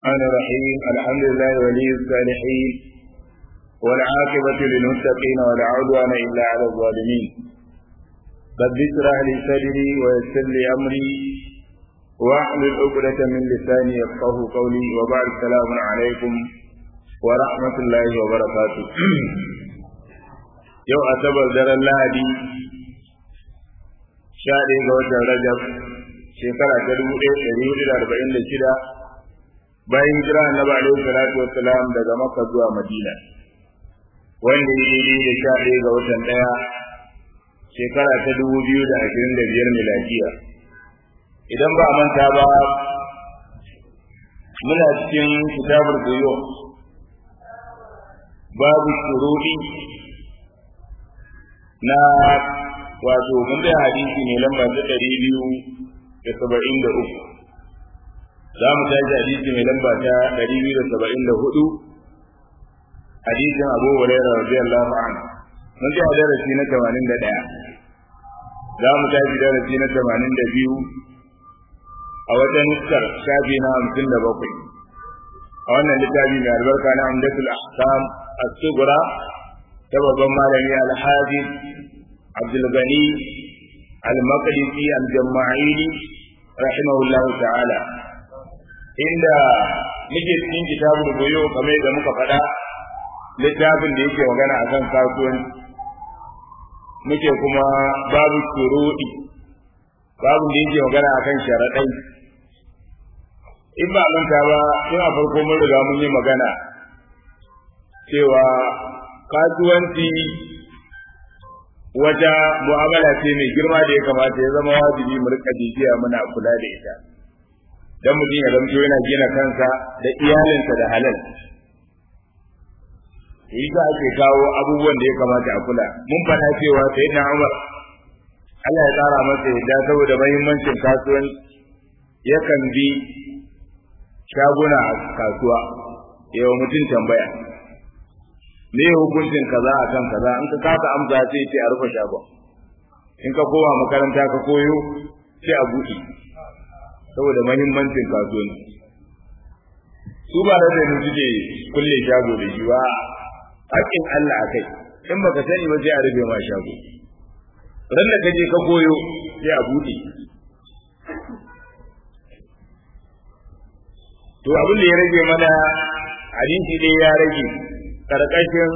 الرحمن الرحيم الحمد لله ولي الصالحين والعاقبة للمتقين ولا عدوان إلا على الظالمين رب اشرح لي صدري ويسر لي أمري واحلل عقدة من لساني يفقه قولي وبعد السلام عليكم ورحمة الله وبركاته يوم أتبر در الله sha ɗaya ga watan Rajab shekara ta dubu ɗaya ɗari hudu da arba'in da shida bayan hijira annabi alaihi salatu wassalam daga Makka zuwa Madina wanda ya daidai da sha ɗaya ga watan ɗaya shekara ta dubu biyu da ashirin da biyar miladiya idan ba a manta ba muna cikin kitabul buyu babu shuruɗi na wato mun da hadisi ne lamba ta ɗari biyu da saba'in da uku za mu tashi hadisi mai lamba ta ɗari biyu da saba'in da hudu hadisin abu hurairah radiyallahu anhu mun ji darasi na tamanin da ɗaya za mu tashi darasi na tamanin da biyu a wata nuskar shafi na hamsin da bakwai a wannan littafi mai albarka na amdatul ahkam as-sughra ta babban malami al-hafiz عبد الغني المقدسي الجماعيلي رحمه الله تعالى عند nake cikin kitabul goyo kamar da muka faɗa littafin da yake magana a kan kasuwanci muke kuma babu shuruɗi babu da yake magana a kan sharaɗai in ba manta ba tun a farko mun riga mun yi magana cewa kasuwanci wata mu'amala ce mai girma da ya kamata ya zama wajibi mu rika bibiya muna kula da ita dan mutum ya zamto yana gina kansa da iyalinsa da halal yi za ake kawo abubuwan da ya kamata a kula mun faɗa cewa sai na Umar Allah ya tsara masa yadda saboda mahimmancin kasuwanci yakan bi shaguna a kasuwa yawa mutum tambaya me hukuncin kaza akan kaza in ka kasa amsa sai ce a rufe shagon in ka koma makaranta ka koyo sai a buɗe saboda mahimmancin kasuwanci su ba da da suke kulle shago da shi ba haƙƙin Allah a kai in baka sani ba sai a rufe ma shago ran da kaje ka koyo sai a buɗe to abin da ya rage mana hadisi dai ya rage karkashin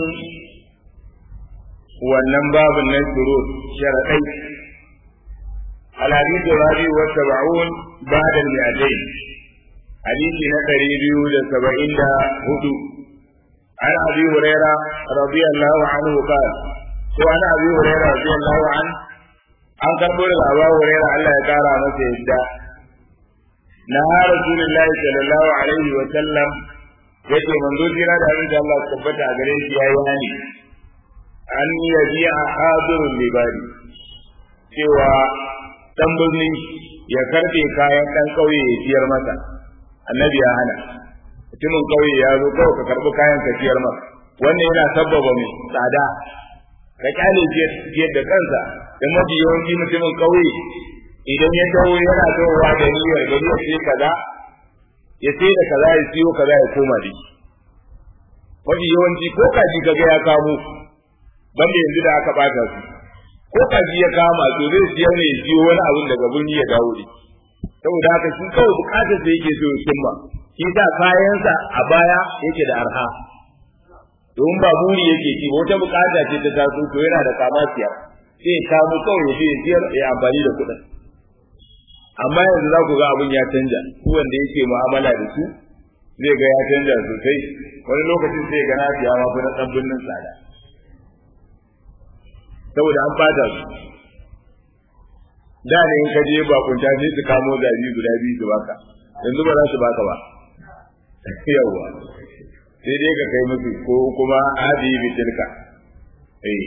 wannan babin nan shuru sharaɗai alhadisu rabi wa saba'un ba'da al-mi'atayn hadisi na ɗari biyu da saba'in da hudu an abi huraira radiyallahu anhu qala ko an abi huraira radiyallahu an an karbo daga abu huraira Allah ya kara masa yadda na rasulullahi sallallahu alaihi wa sallam yake manzo jira da abin da Allah tabbata a gare shi yayi hani an yaji a hadirul libari cewa dan birni ya karbe kayan dan kauye ya siyar masa annabi ya hana mutumin kauye ya zo kawai ka karbi kayan ka siyar masa wannan yana sabbaba mai tsada ka kyale jiyar da kansa da mafi yawanci mutumin kauye idan ya dawo yana dawowa da niyyar gari ya sai kaza ya sai da kaza ya siyo kaza ya koma da shi mafi yawanci ko kaji kaga ya kamo banda yanzu da aka bata su ko kaji ya kama to zai siyar ne ya siyo wani abun daga birni ya dawo da saboda haka shi kawai bukatar sa yake so ya cimma shi sa kayansa a baya yake da arha domin ba buri yake ci ba wata bukata ce ta taso to yana da kama siyar sai ya kamo kawai ya siyar ya amfani da kuɗin amma yanzu za ku ga abin ya canja su wanda yake mu'amala da su zai ga ya canja sosai wani lokacin sai ga na siya ma na dan birnin tsada saboda an fata su da ne in ka je bakunta sai su kamo zabi guda biyu su baka yanzu ba za su baka ba yawwa sai dai ka kai musu ko kuma adi bi tilka eh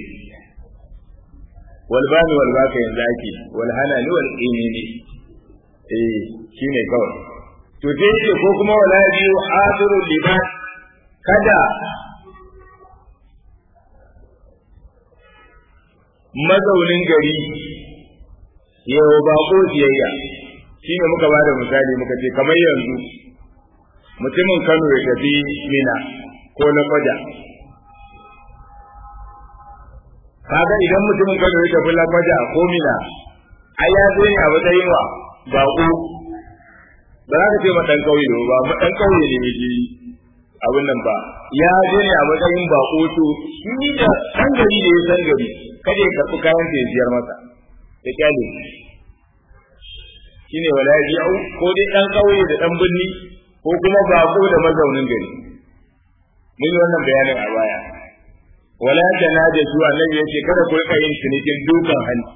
wal bani wal baka yanzu ake wal hanani wal qinini eh shine kawai to sai ce ko kuma wala biyu hadirul liman kada mazaunin gari yau ba ko siyayya shine muka bada misali muka ce kamar yanzu mutumin Kano ya tafi Mina ko na Kwaja kaga idan mutumin Kano ya tafi Lakwaja ko Mina ai ya zo ne a matsayin wa baƙo ba za ka ce ma ɗan ƙauye ba ma ɗan ƙauye ne yake abin nan ba ya je ne a matsayin baƙo to shi da san gari da ya san gari kada ya karɓi kayan da ya siyar masa da kyale shine wala yaji'u ko dai ɗan ƙauye da ɗan birni ko kuma baƙo da mazaunin gari mun yi wannan bayanin a baya wala tanajatu annabi yace kada ku rika yin cinikin dukan hanci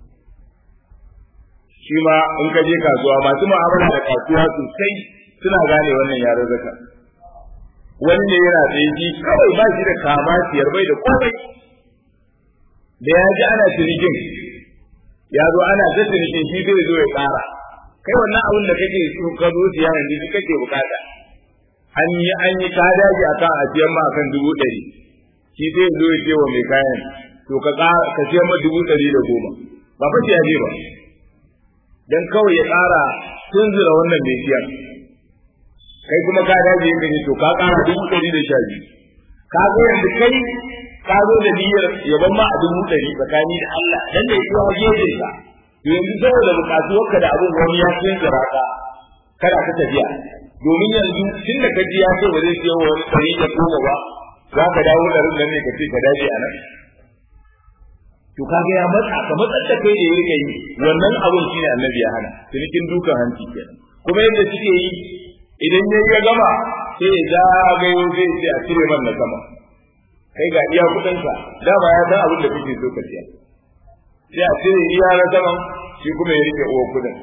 shi ma in ka je kasuwa masu mu'amala da kasuwa sosai suna gane wannan yaran zaka wanda yana tsaye shi kawai ba shi da kama siyar bai da komai da ya ji ana cinikin ya zo ana ta cinikin shi zai zo ya ƙara kai wannan abin da kake so ka zo siya yanzu shi kake bukata an yi an yi ka daji akan a siyan ma akan dubu ɗari shi zai zo ya ce wa mai kayan to ka ka siyan ma dubu ɗari da goma ba fa ya je ba dan kawai ya ƙara tunzura wannan mai siyar kai kuma ka dace yin kace to ka ƙara dubu ɗari da sha biyu ka zo yanzu kai ka zo da niyyar yaban ma a dubu ɗari tsakani da Allah dan da yake gefe ka to yanzu saboda buƙatuwarka da abin wani ya tunzura ka kada ka tafiya domin yanzu tun da kaji ya ce ba zai siyo wani ɗari da goma ba za ka dawo ɗarin nan ne ka ce ka dace a nan to kaga ya matsa ka matsar da kai da ya rika yi wannan abun shine annabi ya hana cinikin dukan hanci kenan kuma yadda suke yi idan ya ya gama sai ya zagayo zai ce a cire man na sama kai ga iya kudin sa dama ya san abin da kake so ka siya sai a cire iya na saman shi kuma ya rike uwa kudin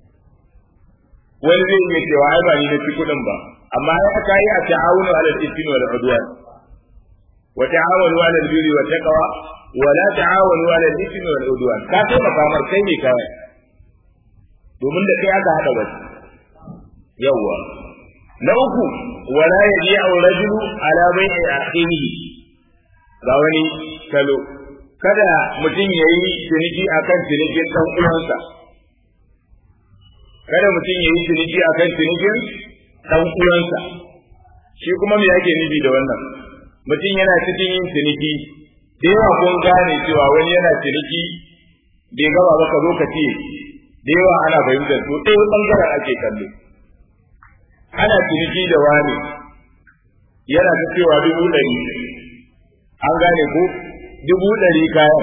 wani zai iya cewa ai ba ni na ci kudin ba amma ya aka yi a ta'awunu ala al-ithmi wal udwan wa ta'awunu ala al-birri wat taqwa wala ta'awanu 'ala al-ithmi wal 'udwan ka sai ka famar kai ne kawai domin da kai aka hada baki yawa na uku wala yaji'u rajulu 'ala bai'i akhihi ga wani kalo kada mutum ya yi ciniki akan cinikin dan uwansa kada mutum ya yi ciniki akan cinikin dan uwansa shi kuma me yake nufi da wannan mutum yana cikin yin ciniki da yawa kun gane cewa wani yana ciniki bai gaba ba ka zo ka ce da yawa ana fahimtar to ɗaya ɓangaren ake kallo ana ciniki da wani yana ta cewa dubu ɗari an gane ko dubu ɗari kayan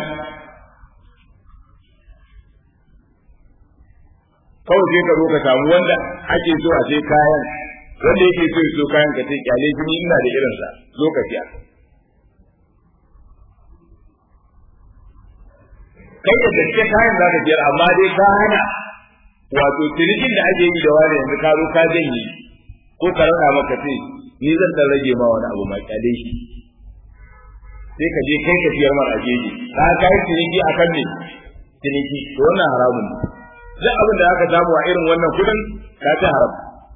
kawai sai ka zo ka samu wanda ake so a ce kayan wanda yake so so kayan ka ce kyale shi ina da irinsa zo ka siya kai da gaske kayan za ka biyar amma dai ka hana wato cinikin da ake yi da wani yanzu ka zo ka janye ko ka rana maka ce ni zan dan rage ma wani abu ma kyale shi sai ka je kai ka biyar mara a jeji ka kai ciniki akan ne ciniki to wannan haramun ne duk abin da aka samu a irin wannan kudin ka ci haram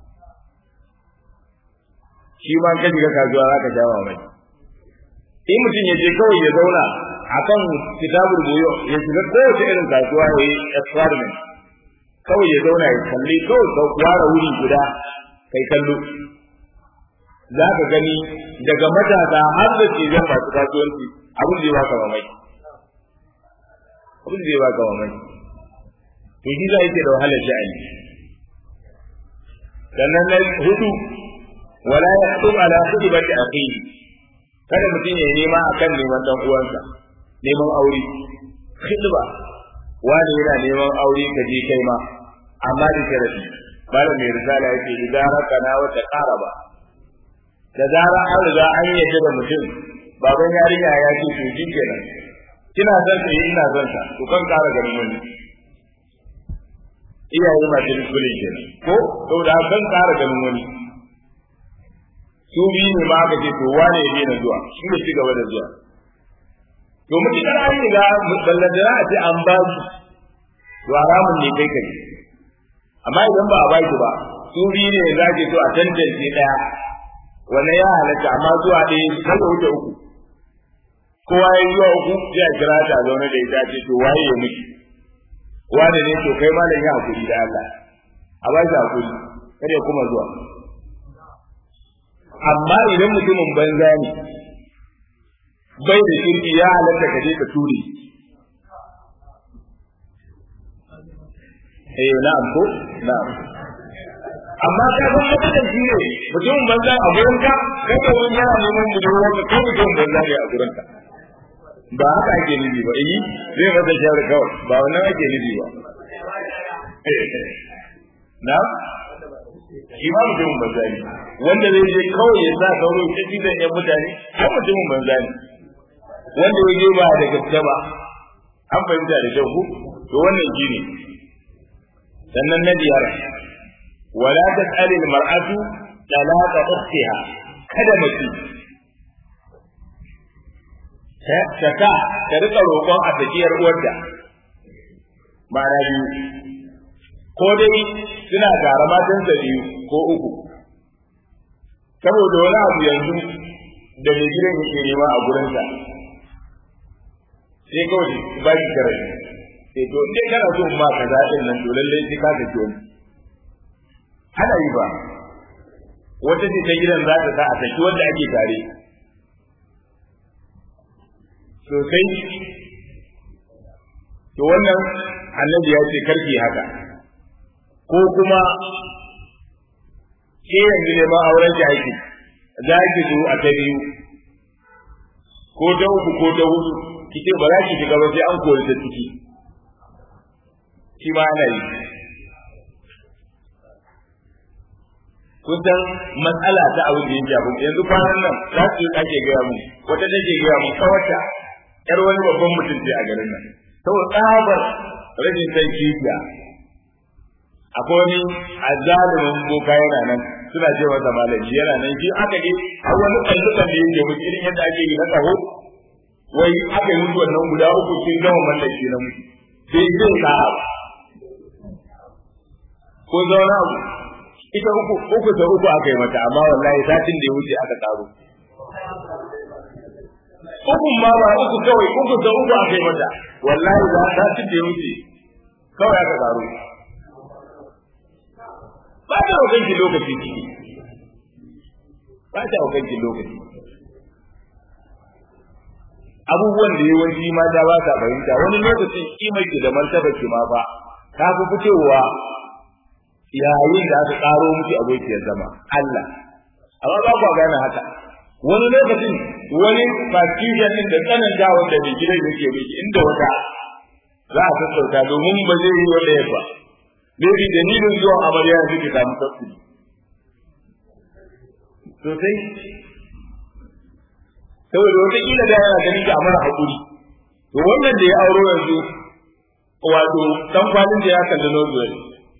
shi ma ka shiga kasuwa za ka sha mamaki in mutum ya je kawai ya zauna akan kitabul buyo ya shiga kowace irin kasuwa ya yi experiment kawai ya zauna ya kalli kawai ka ware wuri guda kai kallo za ka gani daga matasa har da ke zan masu kasuwanci abin da ya baka mamaki abin da ya baka mamaki to shi za yake da wahalar sha'ani sannan na hudu wala ya hadu ala khutbati akhihi kada mutum ya nema akan neman dan uwansa neman aure khidba wani yana neman aure ka je kai ma amma da sharadi bala mai risala yake idan rakana wa taqaraba da zara an riga an yadda da mutum baban yarinya ya ce to shi kenan kina son sa ina son sa to kan kara ganin wani iyaye masu riskulin kenan ko saboda kan kara ganin wani su biyu ne ma aka ce to wane ya daina zuwa shi ne ci gaba da zuwa to mutukar an riga ballantana a ce an ba su to haramun ne kai kai amma idan ba a ba shi ba su biyu ne za ke so a tantance ɗaya wannan ya halatta amma zuwa ɗaya kada wuce uku kowa ya zuwa uku sai a kira ta zaune da ita ce to waye ya miki wane ne to kai malam ya hakuri da Allah a ba shi hakuri kada ya kuma zuwa amma idan mutumin banza ne bai da shirki ya halatta ka je ka ture eh na'am ko na'am amma ka san matsalar shi ne mutumin banza a gurin ka kai da wani yana neman budurwar ka kai mutumin banza ne a gurin ka ba haka ake nufi ba eh zai masa shawara kawai ba wannan ake nufi ba na shi ma mutumin banza ne wanda zai je kawai ya sa sauro ya ci da yan mutane ko mutumin banza ne wanda ya je ba da gaske ba an fahimta da kyau ku to wannan shi ne sannan na biyar wala tas'al al-mar'atu talaqa ukhtiha kada mace ta ta ta rika roƙon a takiyar uwarta ma'ana biyu ko dai suna tare matansa biyu ko uku saboda wani abu yanzu da mai gidan yake nema a gurinsa sai kawai ba shi kare sai to in kana so ma ka zaɗin nan to lallai sai ka tafi wani ana yi ba wata ce ta gidan za ta sa a saki wanda ake tare sosai to wannan annabi ya ce karki haka ko kuma ke yanzu neman auren ki aiki za ki zo a ta biyu ko ta uku ko ta hudu ki ce ba za ki shiga ba sai an kori ta ciki shi ma ana yi kusan matsala ta abu da ya jabu yanzu kwanan nan za su yi ake gaya mu wata take gaya mu kawata yar wani babban mutum ce a garin nan saboda tsabar rashin san kifiya akwai wani azalimin boka yana nan suna ce masa malami yana nan shi aka je har wani kallukan da yake mutu irin yadda ake yi na tsaho wai aka yi mutu wannan guda uku sun gama mallaki na mutu sai zai ka ko zauna abu ita uku uku da uku aka yi mata amma wallahi satin da ya wuce aka karo uku ma ba uku kawai uku da uku aka yi mata wallahi za satin da ya wuce kawai aka karo ba ta wajen ki lokaci ciki ba ta wajen ki lokaci abubuwan da yawanci mata ba sa fahimta wani lokacin kimar ki da martabar ki ma ba ta fi fitowa yayin da aka karo miki abokiyar zama Allah amma ba ku gane haka wani lokacin wani fakiyan din da tsananta wanda mai gidan yake miki inda wata za a sassauta domin ba zai yi wanda ya ba Maybe dalilin zuwa amarya yanzu ki samu tafsiri. Sosai. Saboda wataƙila da yana ganin ki a mara haƙuri. To wannan da ya auro yanzu wato dan kwalin da ya kalli nozuwar.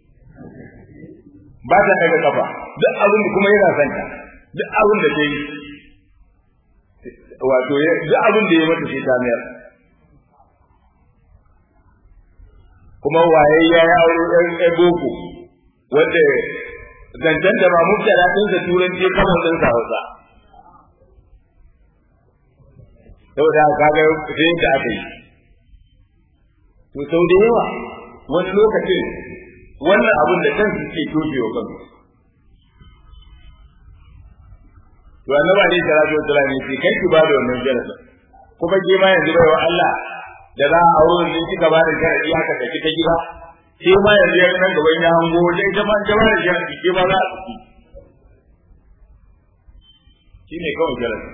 Ba ta daga kafa. Duk abin da kuma yana son ta. Duk abin da ta yi. Wato duk abin da ya mata sai ta mayar. kuma waye ya yi aure ɗan ɗan boko wanda zancen da ba mubtala ɗin da turanci kamar ɗin sa hausa saboda kaga sai da aka yi to sau da yawa wani lokacin wannan abin da kansu ke tojewa kansu to annaba ne salatu wasallam ne ce kai ki ba da wannan jarasa kuma ke ma yanzu bai wa Allah da za a auro ne kika ba da sharadi haka da kika gida sai ma yanzu ya nan gaban ya hango da ita ma ta ba da sharadi ke ba za a ciki shi ne kawai jarasa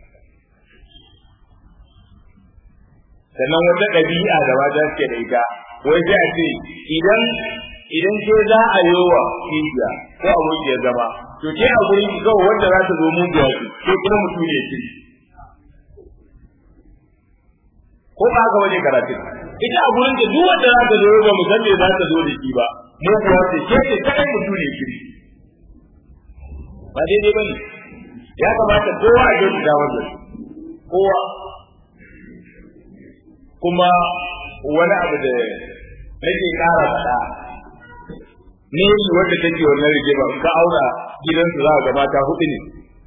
sannan wata ɗabi'a da mata suke da ita wai sai a ce idan idan ke za a yi wa kijiya ko abokiyar zama to ke a gurin ki kawai wanda za ta zo mun da wasu ko kuma mutum ne ki ko ba haka wani karatu ita a gurin ta duk wanda za ta zo ba mu san me za ta zo da shi ba mu kuwa ce ke ce kadai mutum ne ki ba daidai bane ya kamata kowa a yi da wannan kowa kuma wani abu da nake ƙara faɗa ne yi wanda take wannan rigima ka aura gidansu za ga mata hudu ne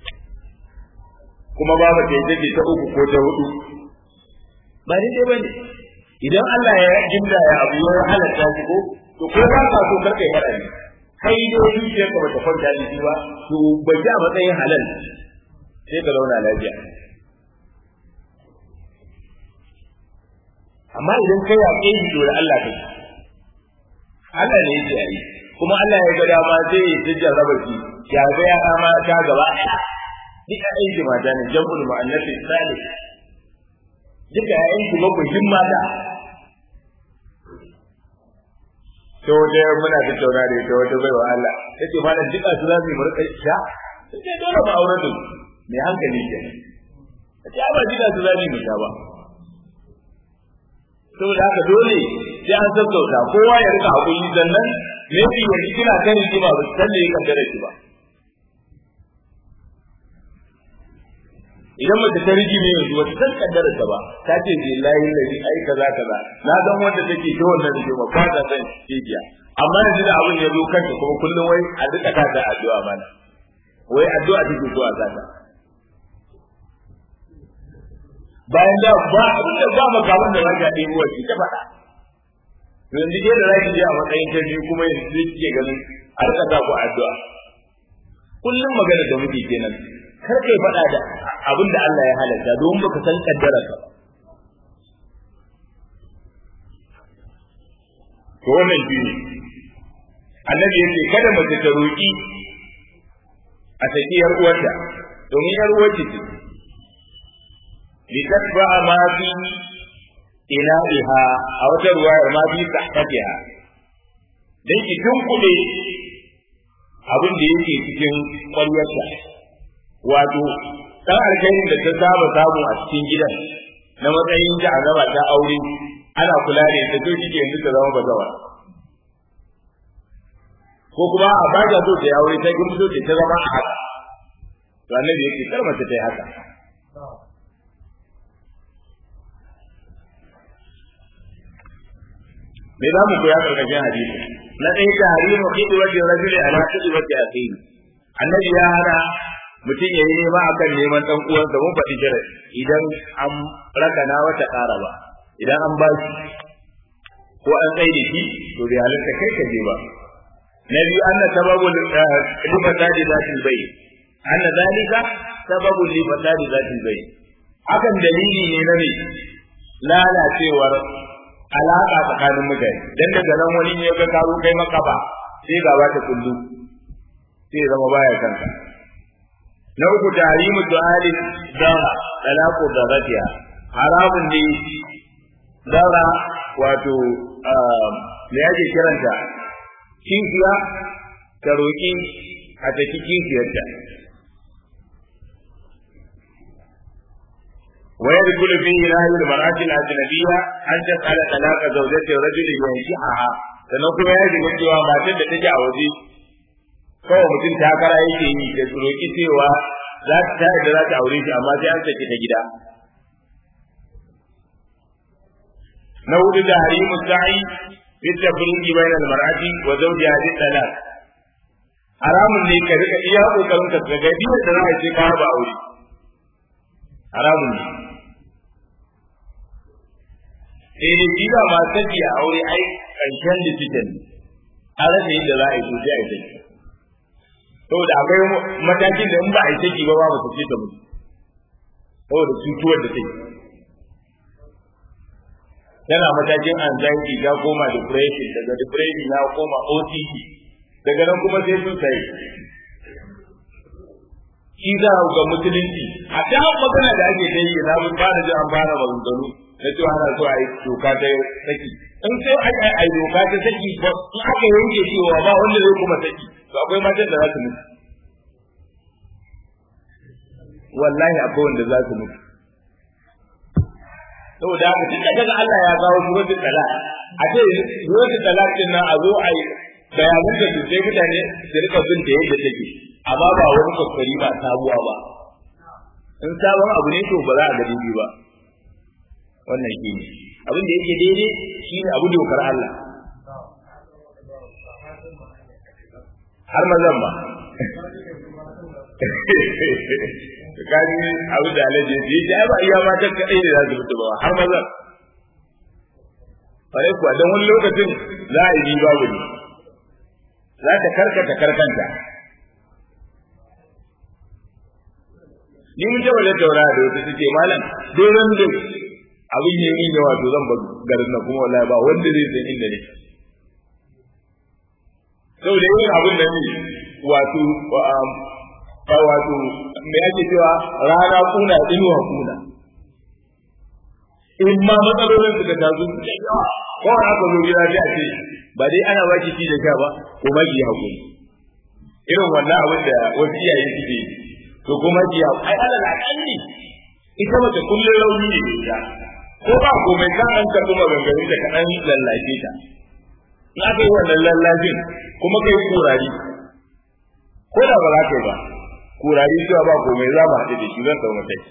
kuma babu ta yi ta uku ko ta hudu ba daidai ba ne idan Allah ya jinda ya abu ya halatta shi ko to ko ba ka so karkai faɗa ne kai dai zuciyar ka bata kwanta da shi ba to ba ji a matsayin halal sai ka zauna lafiya amma idan kai ya kai shi da Allah kai Allah ne yake yi kuma Allah ya ga dama zai yi tijjar raba shi ya ga ya ma ta gaba ɗaya duka aiki mata ne jam'ul mu'annath salih duka aiki mabuhin mata to da muna tattauna da ita wata baiwa Allah tace malam duka su za su yi murƙa sha sai dole ba auren su mai hankali ke tace ba duka su za su yi sha ba saboda haka dole sai an sassauta kowa ya rika hakuri sannan maybe yanzu kina kan rigima ba san da ya kaddara ki ba idan mace ta rigi ne yanzu wata san kaddara ta ba ta ce billahi ladhi ai kaza kaza na san wanda take ta wannan rigima ba ta san jijiya amma yanzu da abin ya zo kanta kuma kullum wai a duka ta da addu'a mana wai addu'a take zuwa zata bayan da ba abin da ba makaman da zaka ɗebo wa ta faɗa yanzu ke da zaki je a matsayin ta biyu kuma yanzu zai ke ganin a rika sa ku addu'a kullum magana da muke kenan kar kai faɗa da abin da Allah ya halatta don baka san kaddara ka ba to wannan shi ne annabi yace kada mace ta roki a saki yar uwarta domin yar uwarta ce litatba ma fi ila'iha a wata ruwayar ma fi sahatiha dan ki tunkuɗe abin da yake cikin ƙwaryarta wato dan alkhairin da ta saba samu a cikin gidan na matsayin ta azaba ta aure ana kula da ita to kike yanzu ta zama bazawa ko kuma a ba ta so ta yi aure ta kin so ta zama a haka to annabi yake kar mace ta yi haka me za mu koya karkashin hadisi na ɗaya ta harimu kiɗi wajen rajuli ala kiɗi wajen akiri annabi ya hana mutum ya yi nema akan neman ɗan uwansa mun faɗi jira idan an rakana wata ƙara ba idan an ba shi ko an tsaye da shi to bai halitta kai ka je ba na biyu anna sababu li fasadi zatil bai anna zalika sababu li fasadi zatil bai hakan dalili ne na me lalacewar alaka tsakanin mutane dan daga nan wani ne ga karo kai maka ba sai gaba ta kullu sai zama baya kanka na uku tahrimu du'ali dara talaqu daratiha haramun ne dara wato me yake kiranta kinkiya ta roƙi a taki kinkiyarta ويدخل فيه نهي المرأة الأجنبية أن تسأل طلاق زوجة رجل ينكحها sannan kuma ya shiga cewa matar da take a waje kawai mutum takara yake yi da roƙi cewa za ta tare da za ta aure shi amma sai an saki ta gida na hudu da harimu sa'i fi tafriqi bayna al-mar'ati wa zawjiha bi talaq haramun ne ka rika iya kokarin ka ga biyar da za a ce ka ba aure haramun ne sai dai shi ma saki a aure ai karshen decision an rasa yadda za a yi sosai a yi saki saboda akwai matakin da in ba a yi saki ba ba mu sake ta mutu saboda cutuwar da take tana matakin anxiety ta koma depression daga depression ya koma OCD daga nan kuma sai sun sai shi za a ga musulunci a ta magana da ake ta yi na mun fara jin an fara maganganu na cewa ana so a yi doka ta saki in sai a yi doka ta saki ba in aka yanke cewa ba wanda zai kuma saki to akwai matan da za su mutu wallahi akwai wanda za su mutu saboda haka tun daga Allah ya kawo suratul talaq a ce suratul talaq din nan a zo a yi bayanan da sai mutane su rika bin da yadda take amma ba wani kokari ba sabuwa ba in sabon abu ne to ba za a gani ba wannan shi ne abin da yake daidai shi ne abu dokar Allah har mazan ba kaji abu da alaji ya ce ba iya matan kaɗai ne za su mutu ba har mazan Fare kuwa don wani lokacin za a yi babu ne za ta karkata karkanta ni mun taɓa tattauna da wata take malam duk ran da abin ya yi yawa to zan bar garin nan kuma wallahi ba wanda zai san inda ne saboda yin abin da ne wato wato me ake cewa rana kuna inuwa kuna in ma matsalolin suka taso su da yawa ko aka zo gida sai a ce ba dai ana baki ci da sha ba ko ma ki hakuri irin wannan abin da wasu iyaye suke to kuma ki ai ala la kalli ita mace kullun rauni ne ita ko ba komai kan an ka kuma gangarin da kadan lallace ta in aka yi wannan lallacin kuma kai kurari ko da ba za ka yi ba kurari cewa ba komai za mu haɗu da shi zan ɗau mataki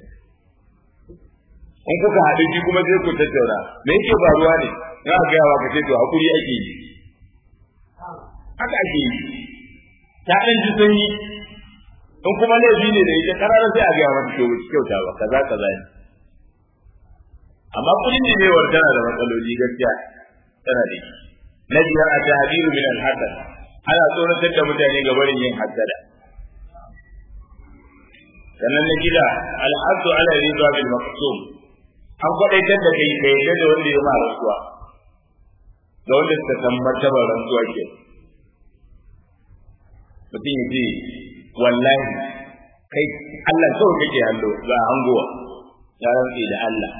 in kuka haɗu shi kuma sai ku tattauna me yake faruwa ne na ga yawa ka ce to hakuri ake yi haka ake yi ta ɗan ji sanyi in kuma laifi ne da ita karara sai a ga mata to kyauta ba kaza kaza ne amma kudin ne ne tana da matsaloli gaskiya tana da shi na biyar a tahdiru min al-hasad ana tsoratar da mutane ga barin yin hasada sannan na gida al-hasu ala ridwa bil maqsum an kwadaitar da kai kai da wanda ya ma rasuwa da wanda suka san martabar rantsuwa ke mutum ya ce wallahi kai Allah kawai kake hallo ga hangowa ya rantsi da Allah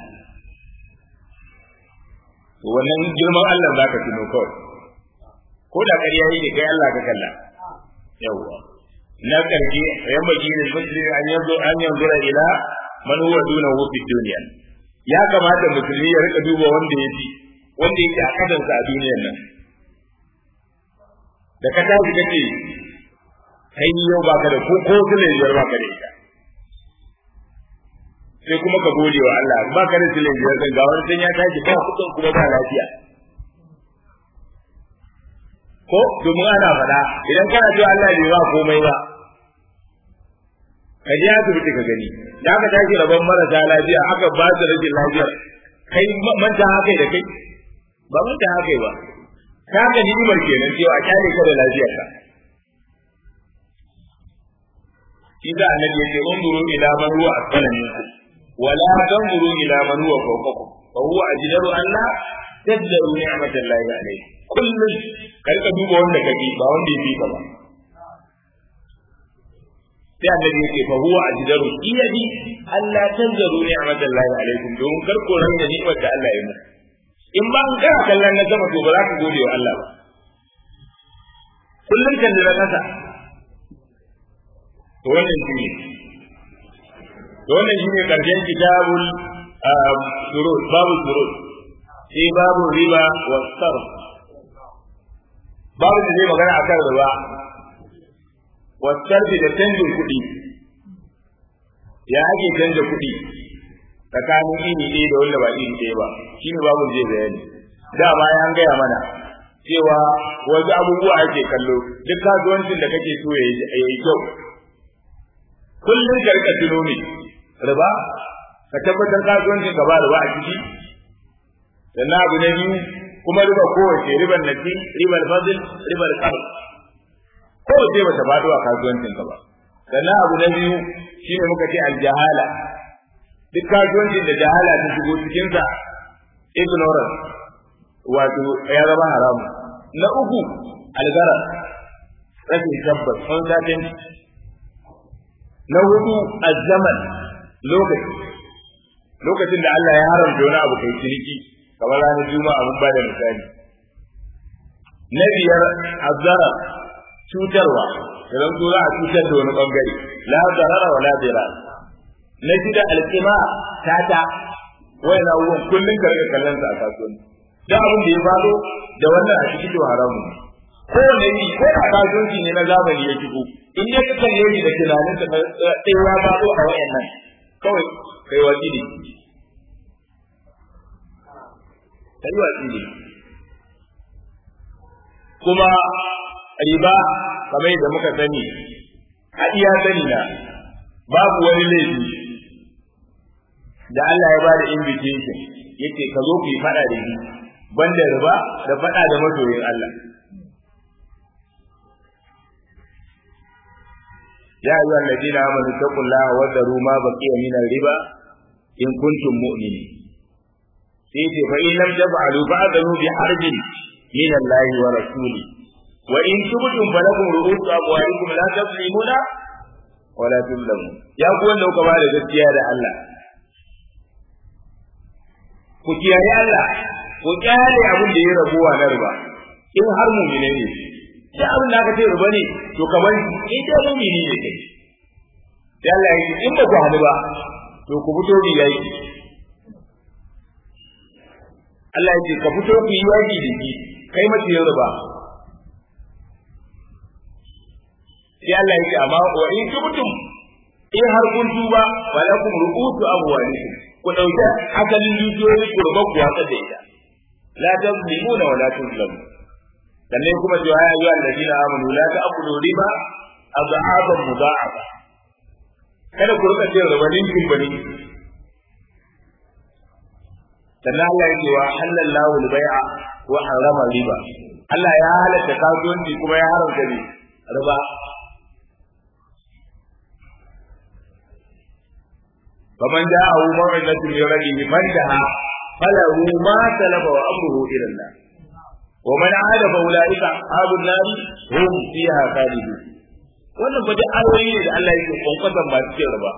to wannan girman Allah za ka tuno kawai ko da ƙarya yi da kai Allah ka kalla yawwa na ƙarshe yan baki ne musulmi an yanzu an yanzu ila man huwa duna fi duniya ya kamata musulmi ya rika duba wanda ya fi wanda yake a kasansa a duniyar nan da ka tashi kace kai yau baka da ko ko sule biyar baka da ita sai kuma ka gode wa Allah baka da sule biyar kan ga wani ya tashi ba kudin kuma ba lafiya ko domin ana faɗa idan kana cewa Allah bai ba komai ba ka je asibiti ka gani da aka tashi rabon marasa lafiya aka ba su rashin lafiyar kai manta haka da kai ba manta haka ba ka ga ni'imar kenan cewa kyale ka da lafiyarka إذا النبي يقول انظروا إلى من هو أسفل منكم ولا تنظروا إلى من هو فوقكم فهو أجدر أن لا تجدروا نعمة الله عليه كل كرك دوبا wanda kake ba wanda yake ka ba sai annabi yake fa huwa ajdaru iyadi alla tanzaru ni'matallahi alaikum don kar ko ran da ni'mar da Allah ya muku in ba an kana kallon na sama to ba za ka gode wa Allah ba kullum kan da kasa to wannan shi ne to wannan shi ne karshen kitabul surut babu surut sai babu riba wa sarf babu da zai magana akan riba wa sarf da canjin kuɗi ya ake canja kuɗi tsakanin iri ɗaya da wanda ba iri ɗaya ba shi ne babu zai bayani dama ya gaya mana cewa wasu abubuwa ake kallo duk kasuwancin da kake so ya yi kyau kullum ka rika tuno ne riba ka tabbatar kasuwancin ka ba riba a ciki sannan abu na biyu kuma riba kowace ribar nasi ribar fadil ribar kar kowace ba ta faɗo a kasuwancin ka ba sannan abu na biyu shine muka ce aljahala duk kasuwancin da jahala ta shigo cikin sa ignorance wato ya zama haramu na uku algara rashin tabbas uncertainty na hudu azzaman lokaci lokacin da Allah ya haramta wani abu kai ciniki kamar ranar juma'a mun bada misali na biyar azzara cutarwa idan so za a cutar da wani bangare la zarara wa la dira na shida alqima tata wayan abubuwan kullun ka rika kallon sa a kasuwanci da abin da ya fado da wannan a cikin haramu kowane yi ko a kasuwanci ne na zamani ya shigo in ya ka kalle shi da tunanin da sai ya fado a wayannan kawai kai wasi ne kai wasi ne kuma riba kamar yadda muka sani a iya sani na babu wani laifi da Allah ya bada invitation yace ka zo ku yi fada da shi banda riba da fada da masoyin Allah ya ayyuha alladhina amanu taqullaha wa daru ma baqiya min riba in kuntum mu'minin sai ce fa in lam taf'alu fa'adhu bi harbin min Allah wa rasuli wa in tubtum falakum ru'usu amwalikum la tazlimuna wa la tuzlamun ya ku wanda kuka ba da gaskiya da Allah ku kiyaye Allah ku kyale abin da ya rabuwa na riba in har mu'mine ne sai abin da aka ce riba ne to kamar in dai mu'mini ne kai sai Allah ya ce in ba ku hadu ba to ku fito bi yayi Allah ya ce ka fito ku yi yaki da shi kai mace yin riba sai Allah ya ce amma wa in tubtum in har kun tuba walakum ru'usu amwalikum ku dauki asalin dukiyoyin ku ruba ku wasa da ita la tazlimuna wa la tuzlamu sannan kuma cewa ya ayyuhal ladina amanu la ta'kulu riba adha'aban mudha'afa kada ku rika cin riba ninkin bane sannan Allah ya ce wa halallahu al-bai'a wa harama riba Allah ya halatta kasuwanci kuma ya haramta ne riba فمن جاءه موعظة من ربه فانتهى فله ما سلف وأمره إلى الله ومن عاد فأولئك أصحاب النار هم فيها خالدون wannan fa duk ayoyi ne da Allah yake kwankwatan ba cikin ba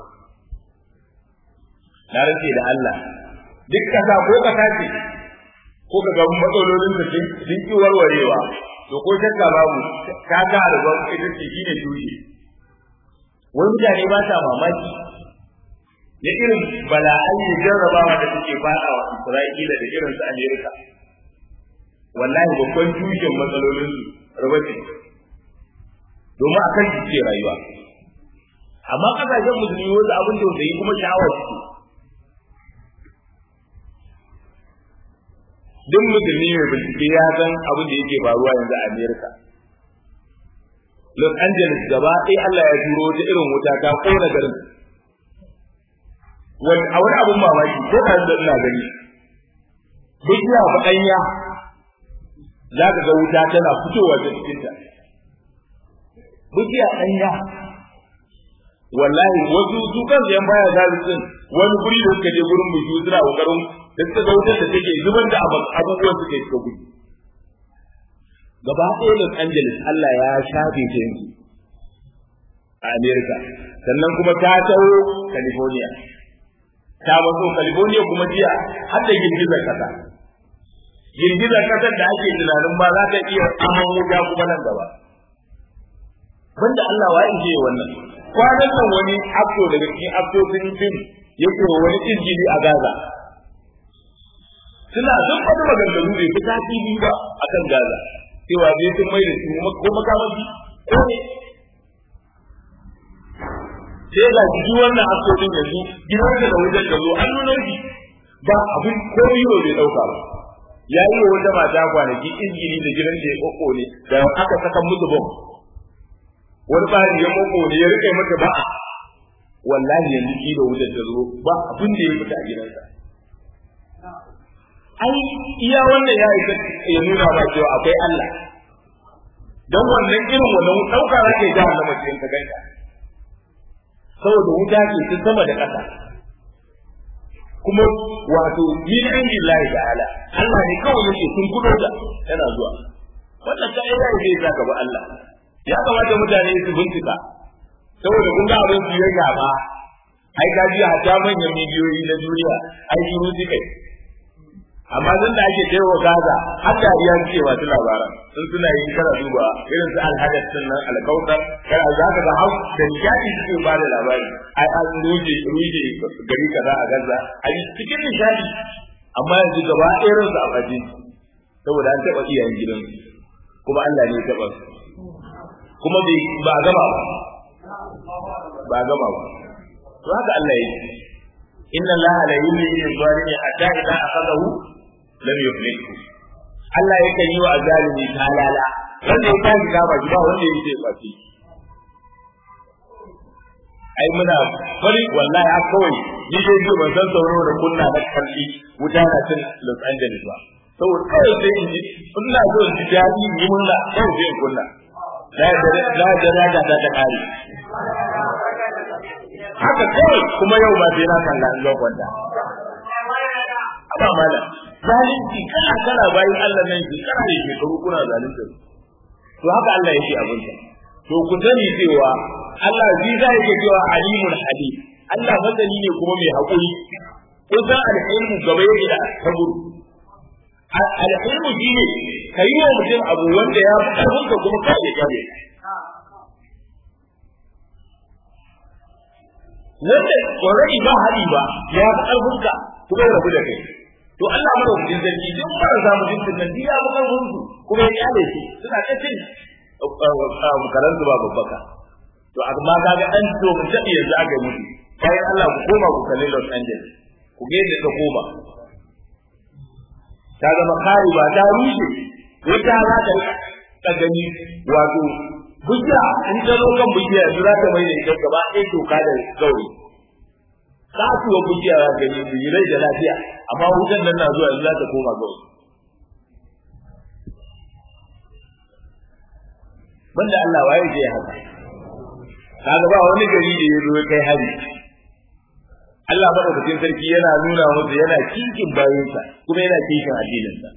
na rantse da Allah duk kasa ko kasa ce ko ka ga matsalolin da sun ki warwarewa to ko shakka babu ka ga arba ita ce shine tushe wani mutane ba ta mamaki da irin bala'ai da jarrabawa da suke fada wa Isra'ila da irin su Amerika wallahi babban tushen matsalolin su rubace domin a kan suke rayuwa amma kasashen musulmi wasu abin da yi kuma sha'awar su duk musulmi mai bincike ya san abin da yake faruwa yanzu a Amerika Los Angeles gaba ɗaya Allah ya turo ta irin wuta ta kona garin a wani abun mamaki ko da da ina gani bishiya ba ɗanya za ka ga wuta tana fitowa da cikinta bishiya ɗanya wallahi wasu su kan yan baya zalisin wani guri da suka je gurin mu suna kokarin da suka ga wutar da take zubar da abubuwan suke suka gudu gaba ɗaya Los Angeles Allah ya shafe ta yanzu a America sannan kuma ta taho California ta maso California kuma jiya har da girgizar kasa. Girgizar kasar da ake tunanin ba za ta iya aman wuta kuma nan gaba. Banda Allah wa in je wannan. Kwanan nan wani akto daga cikin aktocin fim yake wa wani injili a Gaza. Suna sun faɗi maganganu bai fi tasiri ba a kan Gaza. Cewa bai sun mai da su ko makamashi ko ne sai ga shi wannan asibiti yanzu gidan da da wajen da zo an nuna shi ba abin ko yiro bai dauka ba ya yi wa wata mata kwanaki injini da gidan da ya koko ne da aka saka musu bom wani bari ya koko ne ya rike mata ba wallahi yanzu ki da wajen da zo ba abin da ya fita a gidansa ai iya wannan ya isa ya nuna ba cewa akwai Allah dan wannan irin wannan dauka zake ga Allah mace in ka ganta saboda wuta ce ta sama da ƙasa kuma wato min inda Allah ta'ala Allah ne kawai yake sun kudo da yana zuwa wannan ta ida ne zai saka ba Allah ya kamata mutane su bincika saboda kun ga abin su ya gaba ai ga ji hatta manyan miliyoyi na duniya ai shiru suka amma zan da ake kai wa Gaza har da ya ce wa su labaran sun suna yin kara duba irin su alhadas din nan alkautar kana za ka ga hau da nishadi suke ba da labari ai an ruje ruje gari kaza a Gaza a cikin nishadi amma yanzu gaba ɗaya ransu a baje saboda an taɓa iyayen gidan kuma Allah ne ya taɓa su kuma ba a gama ba ba a gama ba to haka Allah ya ce inna Allah la yumli lil zalimi hatta idza akhadahu lam yuflihu Allah ya kan yi wa azalimi talala wanda ya tashi gaba ba wanda yake kwaci ai muna bari wallahi a kawai ni dai ji ban san sauro da kunna na kalli wuta na cin Los Angeles ba saboda kawai sai in ji ina so in ji daɗi in yi murna kawai sai in kunna la da la da da ta kare haka kawai kuma yau ba sai na kalla an zan kwanta amma mala zalunci kana kana bayan Allah nan ki kana da shekaru kuna zalunta to haka Allah yake abin sa to ku sani cewa Allah zai za yake cewa alimul halim Allah masani ne kuma mai haƙuri kun san alhilmu gaba yake da sabur alhilmu shi ne ka yi wa mutum abu wanda ya fi ƙarfinka kuma ka iya kyale wanda already ba hali ba ya fi ƙarfinka kuma ya rabu da kai to Allah mara wajen zargi duk mara samu jinsin nan ya fi ƙarfinsu kuma ya kyale su suna ta cin karansu ba babbaka to amma kaga dan to mun tabi yanzu aka mutu kai Allah ku koma ku kalli Los Angeles ku ga yadda ta koma ta zama kari ba ta rushe wata za ta ta gani wato bujiya in ta zo kan bujiya yanzu za ta mai da ita gaba ɗaya toka da gauri kasuwa bujiya za ta gani bujirai da lafiya amma wutan nan na zuwa yanzu za ta koma gauri banda Allah waye zai haka kaga ba wani gari da ya zo kai hari Allah madaukakin sarki yana nuna musu yana cikin bayansa kuma yana cikin addininsa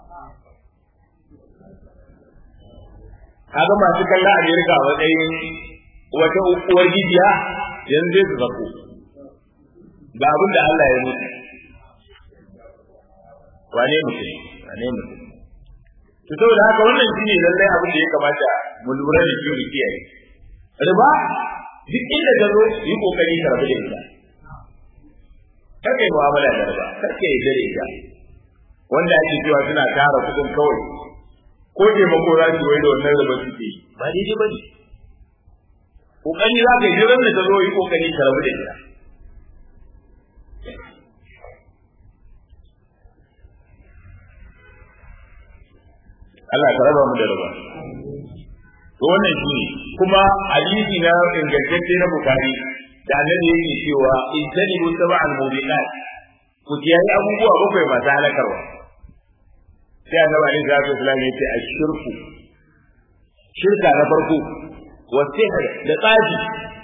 kaga masu kalla Amerika a matsayin wata uwar gidiya yanzu zai su zako ga abin da Allah ya mutu wane mutum wane mutum to saboda haka wannan shine lallai abin da ya kamata mu lura da shi mu kiyaye riba duk inda ka zo yi kokari ka rabu da ita kar kai mu'amala da riba kar kai da ita wanda ake cewa suna tara kudin kawai ko taimako za su wai da wannan riba suke yi ba daidai ba ne kokari za ka yi jiran da ka zo yi kokari ka rabu da ita Allah ka raba mu da riba to wannan shi ne kuma hadisi na ingantacce na bukari da annabi yake cewa in tanibu sab'al mubiqat ku kiyaye abubuwa bakwai masu halakarwa sai annabi alaihi salatu wasallam ya ce ashirku shirka na farko wa sihr da tsaji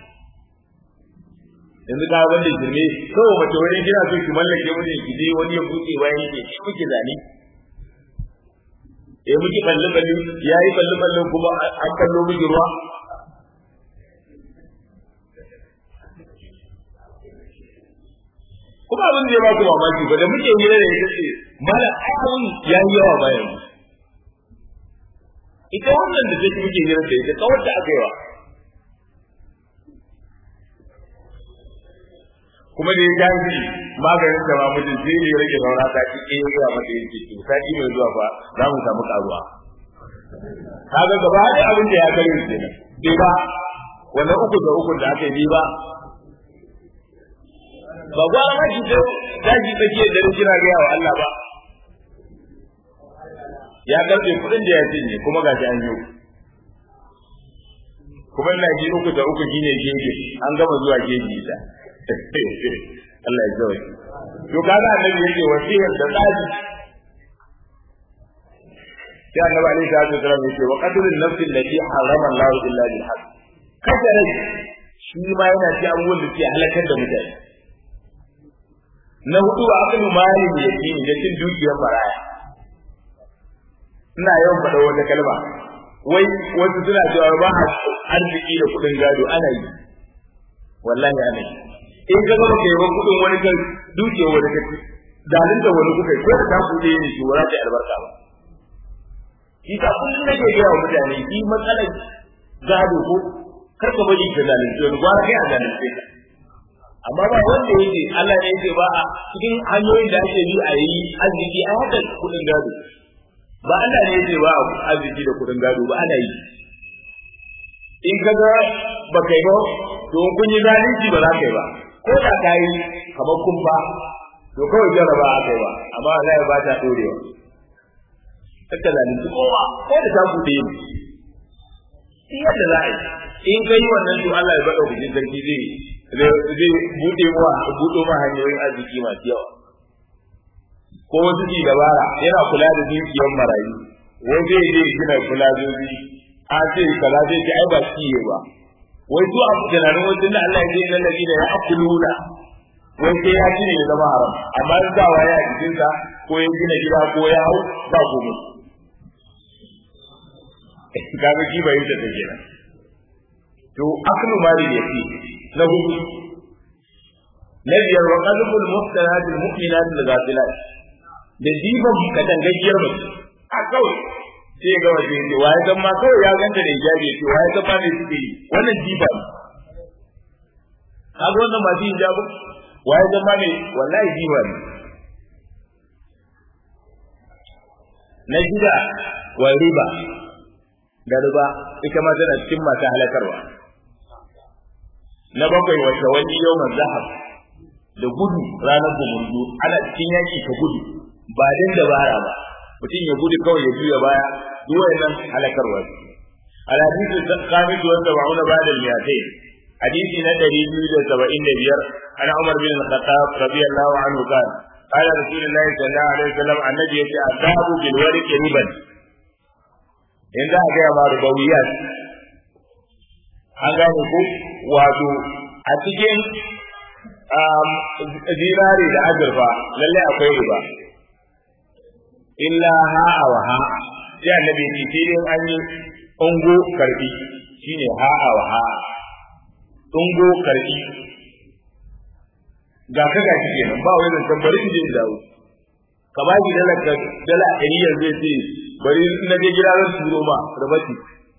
yanzu ka wanda jirme kawai mace wani gina so ki mallake mu ne ki je wani ya buɗe bayan ke ki kuke zane eh miki balle balle yayi balle balle kuma an kallo miki ruwa kuma abin da ya ba ku mamaki ba da muke hira da ita ce mala abun ya yi yawa bayan ita wannan da take muke hira da ita kawar da aka yi wa kuma da ya gaji maganin da mamudin sai ne ya rage saura ta ci ɗaya zuwa mata yin ciki sati mai zuwa ba za mu samu karuwa kaga gaba da abin da ya kare su kenan bai ba wannan uku da uku da aka yi ba ba gwa ma shi da daji take da kira ga wa Allah ba ya karbe kudin da ya cinye kuma ga an yi kuma ina ji uku da uku shine gege an gama zuwa gege ita Allah ya jawo to kaga annabi yake wasiyar da tsari sai annabi alaihi salatu wasallam yake wa qatlun nafsi allati harama Allah illa bil haqq kada rai shi ma yana ci abubuwan da ke halakar da mutane na hudu a kan malin yake da cin dukiyar baraya ina yawan faɗa wata kalma wai wasu suna cewa ba arziki da kuɗin gado ana yi wallahi ana yi in ka zama kai ban kudin wani kan duke wani kaci dalin da wani kuka ko da ta kuɗe ne shi wala ta albarka ba shi ta kullum nake ga wa mutane shi matsalar gado ko kar ka bari ka zalunci wani gwara kai a zalunce ka amma ba wanda yake Allah ne yake ba a cikin hanyoyin da ake bi a yi arziki a haka kudin gado ba Allah ne yake ba arziki da kudin gado ba ana yi in ka ga ba kai ba to kun yi zalunci ba za ka yi ba ko da ka yi kamar kun ba to kawai jarraba a kai ba amma Allah ya ba ta dorewa kaka zalunci kowa ko da ta bude ni shi yadda za a yi in ka yi wannan to Allah ya bada hujjin sarki zai zai bude ma budo ma hanyoyin arziki masu yawa ko wasu ji dabara yana kula da dukiyar marayu wai zai je gina kula zoji a ce kaza zai ce ai ba shi ba wai su a tunanin wajen da Allah ya ce nan da ya akuluna wai sai ya ci ne ya zama haram amma in sa waye a jikinsa ko ya gina gida ko ya hau ba komai kaga shi bai da take nan to aklu mali yafi na hudu na biyar wa qalbul muhsanat al mu'minat al ghafilat da diban kadan gajiyar mutum a kawai sai ga waje ne waye dan ma kawai ya ganta da hijabi ce waye dan ma ne suke yi wannan diba kaga wannan ba din hijabi waye dan ma ne wallahi diba ne na shida wa riba da riba ita ma tana cikin masu halakarwa na bakwai wata wani yawan zahab da gudu ranar gumurzu ana cikin yaki ka gudu ba dan dabara ba mutum ya gudu kawai ya juya baya duk wayannan halakarwa al hadithu khamis wa sab'una ba'da al mi'atayn hadisi na 275 ana Umar bin Al-Khattab radiyallahu anhu qala قال رسول الله صلى الله عليه وسلم النبي يتي الذهب بالورق ربا in za a gaya ma rubawiyat an gane ku wato a cikin zinari da azurfa lallai akwai riba illa ha'a wa ha'a sai annabi ya ce sai an yi ungo karbi shine ha'a wa ha'a ungo karbi ga ka ga shi kenan ba wai zancen bari in je in dawo ka ba shi dala dala ɗari yanzu ya ce bari na je gida zan turo ma rabati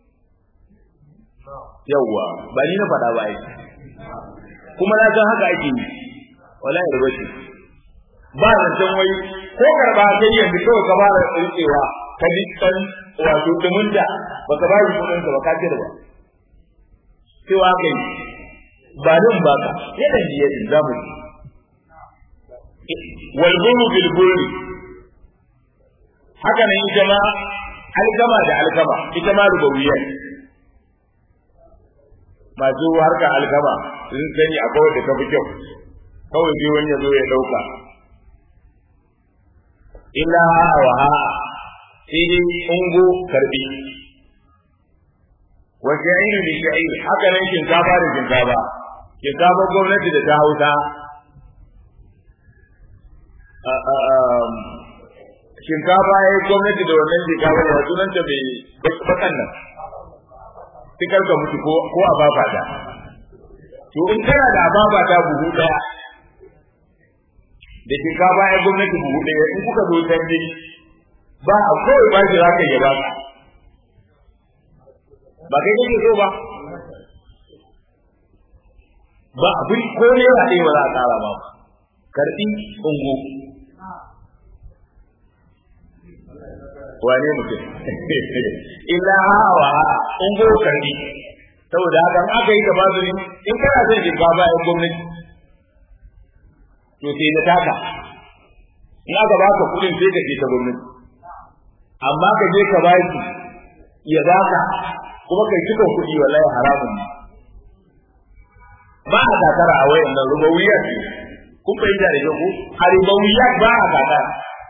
yawwa ba ni na faɗa ba ai kuma na san haka ake yi wallahi rabati ba zancen wai ko karba sai yanzu kawai ka fara rikewa ka ji kan wato dumunta ba ka ba shi kuɗin ba ka cire ba cewa kai ba nan ba ka yadda ji yadda za mu ji walburu bilburi haka nan ita ma alkama da alkama ita ma rubawiyya masu harka alkama sun sani akwai wanda ka fi kyau kawai sai wani ya zo ya dauka illa wa ha sai dai ungo karbi wa sha'iru bi sha'ir haka nan shinkafa da shinkafa shinkafa gwamnati da ta hausa shinkafa ya yi gwamnati da wannan shinkafa da sunanta mai bakan nan tikar ka mutu ko a babata to in kana da babata buhu daya da shinkafa ya gwamnati buhu daya in kuka zo canji ba a kawai ba shi za ka yi ba ba kai kake so ba ba abin ko ne ba ɗaya ba za a tsara ba karɓi ungo wane mutum illa hawa ungo karɓi saboda haka aka yi gaba su in kana son shinkafa ya gwamnati to sai na taka in aka baka kuɗin sai ka ce ta gwamnati amma ka je ka ba shi ya baka kuma kai cika kuɗi wallahi haramun ne ba a takara a wayan nan rubawiya ce kun fahimta da kyau ko a rubawiya ba a takara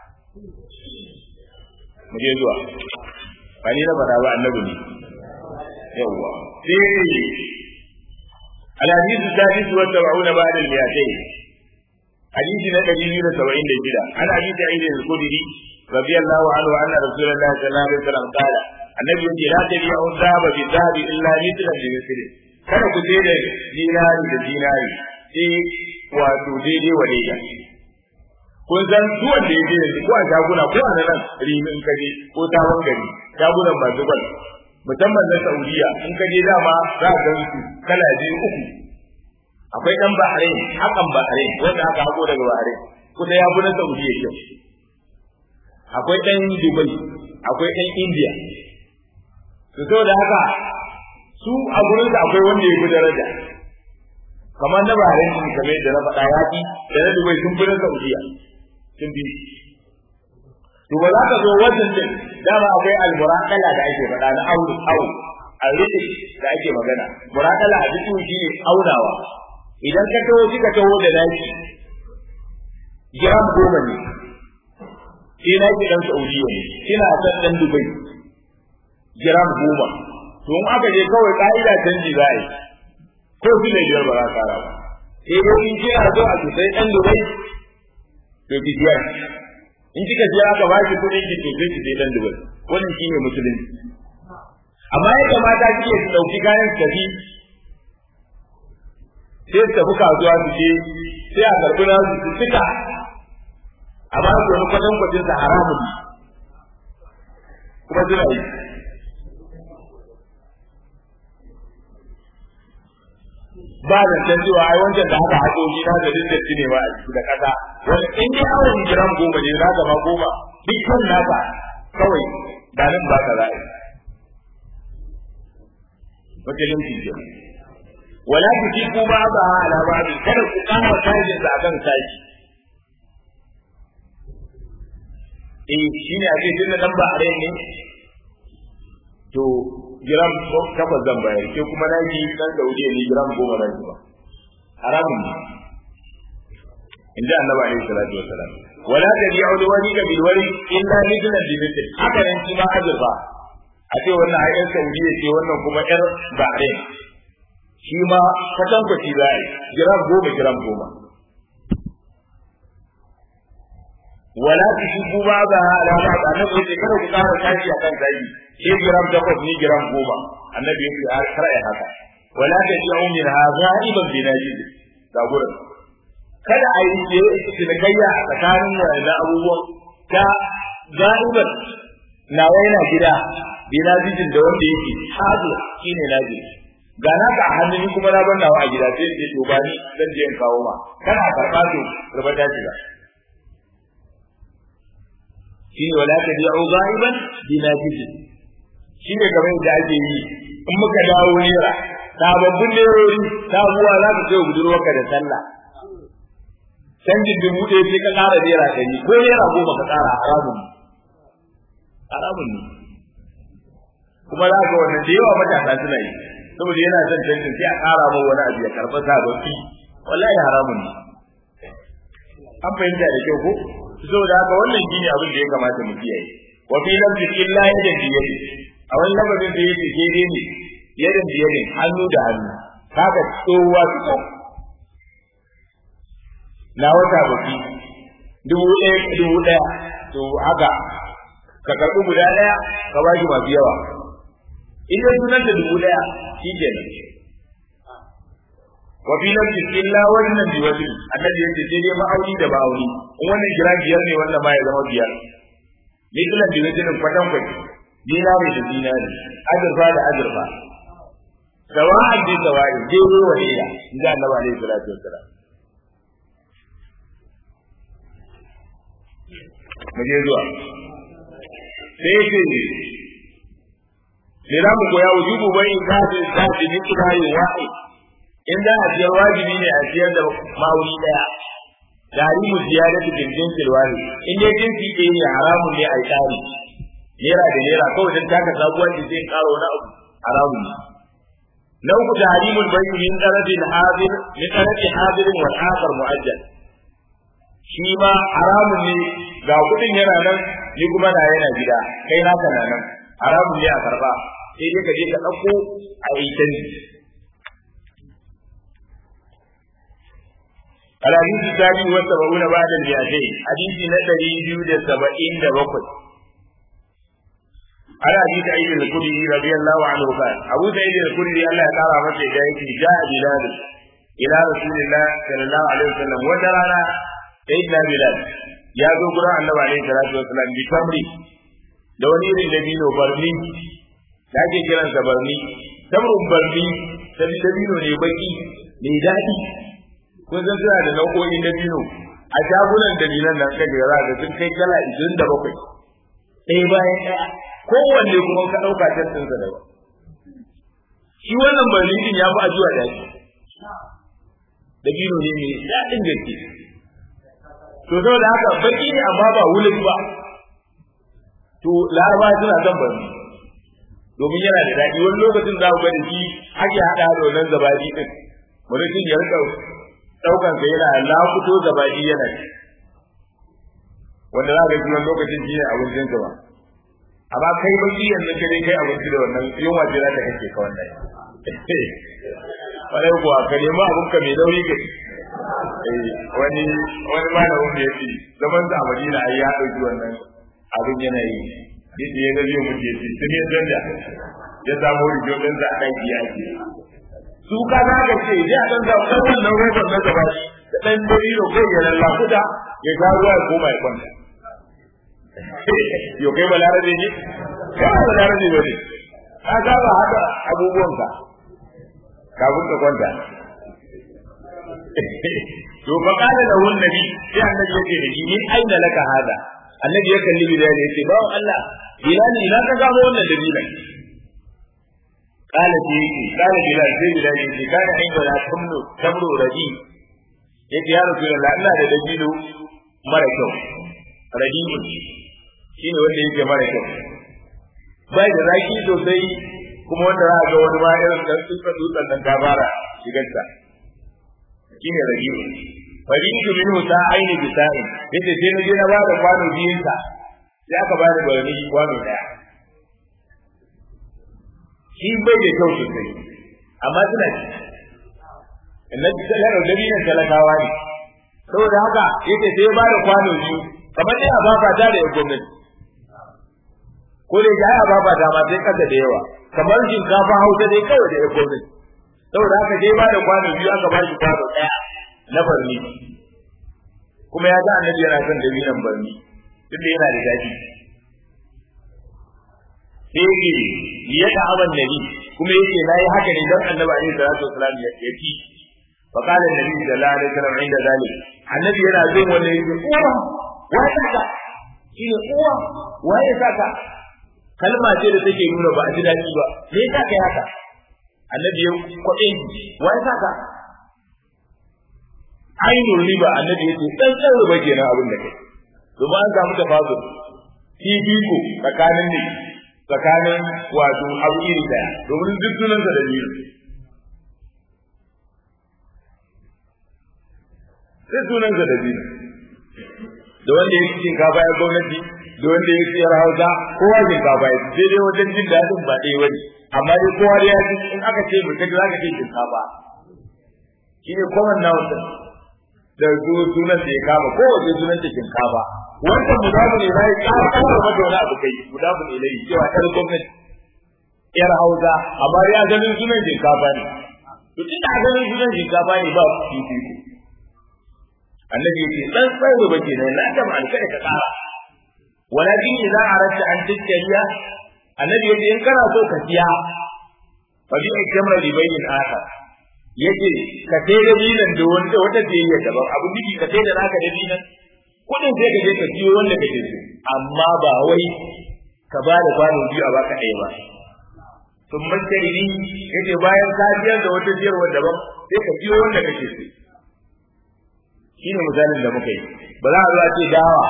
mu je zuwa ba ni na faɗa ba annabi ne yawwa sai الحديث السادس والسبعون بعد المئتين حديث نبي بن سبعين لجدا عن أبي سعيد الخدري رضي الله عنه أن رسول الله صلى الله عليه وسلم قال النبي يقول لا تبيع الذهب بالذهب إلا مثلا بمثله kada ku je da dinari da dinari sai wato daidai wa daidai kun san duk wanda ya je yanzu ko a shaguna ko a nan rimin kaje ko tawon gari shagunan masu gwal musamman na Saudiya in ka je dama za ka gan su kala biyu uku akwai dan Bahrain hakan Bahrain wanda aka hago daga Bahrain kuma ya fi na Saudiya kyau akwai dan Dubai akwai dan India to saboda haka su a gurin da akwai wanda ya fi daraja kamar na Bahrain sun kamar da na faɗa yaƙi da na Dubai sun fi na Saudiya sun bi to ba za ka zo wajen din dama akwai almuraqala da ake faɗa na auru au alriqi da ake magana muraqala a cikin shi ne aunawa idan ka taho kika taho da naki gram goma ne sai na ki dan Saudiya ne kina san dan Dubai gram goma to in aka je kawai ka'ida canji za a yi ko su ne biyar ba za ka kara ba sai dai in kina so a sosai ɗan dubai to ki biya in kika je aka ba ki kuɗin ki to sai ki je ɗan dubai wannan shine musulunci amma ya kamata kike su ɗauki kayan su tafi sai su tafi kasuwa su je sai a karɓi na su cika a ba su wani kwatan kwacin sa haramun kuma suna yi ba da san cewa ai wancan da aka haɗo shi na da dinda ne ba a ciki da kasa wani in dai awon giram goma ne za ka ma goma dukkan naka kawai da nan ba ka za'a musulunci ke wala ku ci ku ba ba ala ba kada ku kama tajin sa akan tashi eh shine a ce tunda dan ba a ne to giram takwas zan bayar ke kuma na ji dan Saudi ne giram goma na ji ba haramun ne in ji annabi alaihi salatu wassalam wala tabi'u liwani ka bil wari illa mithlan bi mithl haka nan shi ma azurfa a ce wannan ayyan Saudi ce wannan kuma yar Bahrain shi ma kwatan kwaci za a yi giram goma giram goma wala tushku ba ba ala ba annabi ya ce kada ku kara tashi akan zagi shi giram takwas ni giram goma annabi ya ce kar ai haka wala taji'u min hadha iban binajid ga gurin kada a yi ce cinikayya a tsakanin wannan abubuwan ta ga'iban na yana gida binajidin da wanda yake hazo shine naji ga na ka hannu kuma na banna a gida sai ce to ba ni zan je in kawo ma kana karba to gaba ta shiga shi ne wala ta bi'u ghaiban bima jizi shi ne kamar da ake yi in muka dawo nera sababbin nerori sabuwa za ka kai budurwarka da sallah canjin dubu ɗaya sai ka ƙara naira ɗari ko naira goma ka ƙara haramun ne haramun ne kuma za ka wannan da yawa matasa suna yi saboda yana son canjin sai a ƙara mai wani abu ya karɓa sababbi wallahi haramun ne an fahimta da kyau ko saboda haka wannan shine abin da ya kamata mu kiyaye wa fi lafzi illa yadan biyadi a wani lafazin da yake daidai ne yadan biyadin hannu da hannu haka tsohuwa su na wata baki dubu ɗaya dubu ɗaya to haka ka karɓi guda ɗaya ka ba shi masu yawa in dai sunan da dubu ɗaya shi kenan wa fi nafsi illa wannan bi wani annabi yace sai dai ma'auni da ma'auni in wannan kira biyar ne wannan ma ya zama biyar mithlan bi wajin kwatan kwai dinari da dinari azurfa da azurfa sawa'an bi sawa'i daidai wa daida inda annabi alaihi salatu wassalam mu je zuwa sai ce sai za mu koya wujubu bai zafi zafi ni kidari wa'i in za a siyar wajibi ne a siyar da ma'auni daya tarimu ziyadatu bil jinsi wani in dai jinsi ɗaya ne haramun ne a yi tsari naira da naira kawai dan taka sabuwar da zai karo wani abu haramun ne na uku tarimul bayyi min qaradil hadir min qaradi hadirin wal akhar muajjal shi ma haramun ne ga kudin yana nan ni kuma na yana gida kai naka na nan haramun ne a karba sai dai ka je ka ɗauko a yi canji الحديث الثاني والسبعون بعد المئتين حديث نتري بيود السبعين دبقل على حديث سعيد الخدري رضي الله عنه قال أبو سعيد الخدري الله تعالى متى جاءت جاء بلال إلى رسول الله صلى الله عليه وسلم وترانا سيدنا بلال يا ذو قرآن النبي عليه الصلاة والسلام بتمري da wani irin dabino barni da ake kiransa barni tamrun barni dabino ne baki mai daɗi kun san suna da nau'o'in dabino a shagunan dalilan nan kan gara da sun kai kala 27 ɗaya bayan ɗaya kowanne kuma ka ɗauka tattin sa daban shi wannan barnitin ya fi ajuwa da shi dabino ne mai daɗin gaske to saboda haka baki ne amma ba wulin ba to laraba suna son barni domin yana da daɗi wani lokacin za ku ga da shi ake haɗa da wannan zabadi ɗin mutum ya rika daukan sa yana lafuto gabaɗi yana ci wanda za ka yi lokacin shi ne abincin ka ba amma kai baki yanzu kai kai abinci da wannan yunwa ce za ta kake ka wannan kwarai kuwa ka nemi abin ka mai nauyi kai wani wani malamin da yake zaman sa a Madina ai ya dauki wannan abin yana yi yadda ya gaji mu ce sun yi danda ya samu rijo din da aka yi yaki su ka za ka ce ya dan da wannan robar na gaba da dan dalilo kai ya lallakuta ya ga ruwa ya koma ya kwanta yo kai balarabe ne kai balarabe ne ne ka ga ba haka abubuwanka kafin ka kwanta to fa kana da wannan nabi sai annabi yake da shi min aina laka hada annabi ya kalli bilal yace ba Allah bilal ina ka gamo wannan dabilan قال في قال بلال sai bilal yace kana inda la tamru tamru radi yace ya rasulullah ina da dabilo mara kyau radi shine wanda yake mara kyau bai da zaki sosai kuma wanda za a ga wani ma irin dan tsutsa tsutsan nan ta fara shigarta shine radi faridu minhu sa'aini bi sa'in yace sai na je na bada kwano biyun sa sai aka bada barni kwano daya shi bai da kyau sosai amma suna ci annabi sallallahu alaihi wasallam talakawa ne saboda haka yace sai ya bada kwano biyu kamar dai a baba ta da gwamnati ko da ya a baba ta ma sai kasa da yawa kamar shinkafa hausa dai kawai da gwamnati saboda haka sai ba da kwano biyu aka ba shi kwano daya na barni kuma ya ga annabi yana son dabinan barni tunda yana da daɗi sai yake ya ta aban nabi kuma yake nayi haka ne dan annabi alaihi salatu wasalam ya ci fa qala annabi sallallahu alaihi wasallam inda zalik annabi yana jin wannan yake uwa wa ya saka shi ne uwa wa ya saka kalma ce da take nuna ba a ji daɗi ba me yasa kai haka annabi ya kwaɗe wa ya saka ainihin riba annabi ya ce ɗan ɗan riba kenan abin da kai domin an samu tafazur fifiko tsakanin ne tsakanin wato abu iri daya domin duk sunansa da biyu sai sunansa da biyu da wanda ya cikin kafa ya gwamnati da wanda ya siyar hausa kowa shinkafa ya sai dai wajen jin daɗin ba ɗaya wani amma dai kowa da ya ji in aka ce mutum za ka ce shinkafa shi ne common noun da su sunan da ya kama kowace sunan ta shinkafa wanda mudafu ne bai ƙara ƙara mata wani abu kai mudafu ne lai cewa ƴar gwamnati ƴar hausa amma ya ganin sunan shinkafa ne to tun da ganin sunan shinkafa ne ba fifiko annabi yake dan tsawo ba ke nan la ta ma kada ka ƙara walakin idza aradta an tajriya annabi yake in kana so ka siya fa bi kamar ribayin akhar yace ka sai da dinan da wanda wata biyayya daban abu biki ka sai da naka da dinan kudin sai ka je ka siyo wanda kake so amma ba wai ka ba da kwano biyu a baka ɗaya ba sun mantari yace bayan ka biyar da wata biyarwa daban sai ka siyo wanda kake so shine misalin da muka yi ba za a zo a ce dawa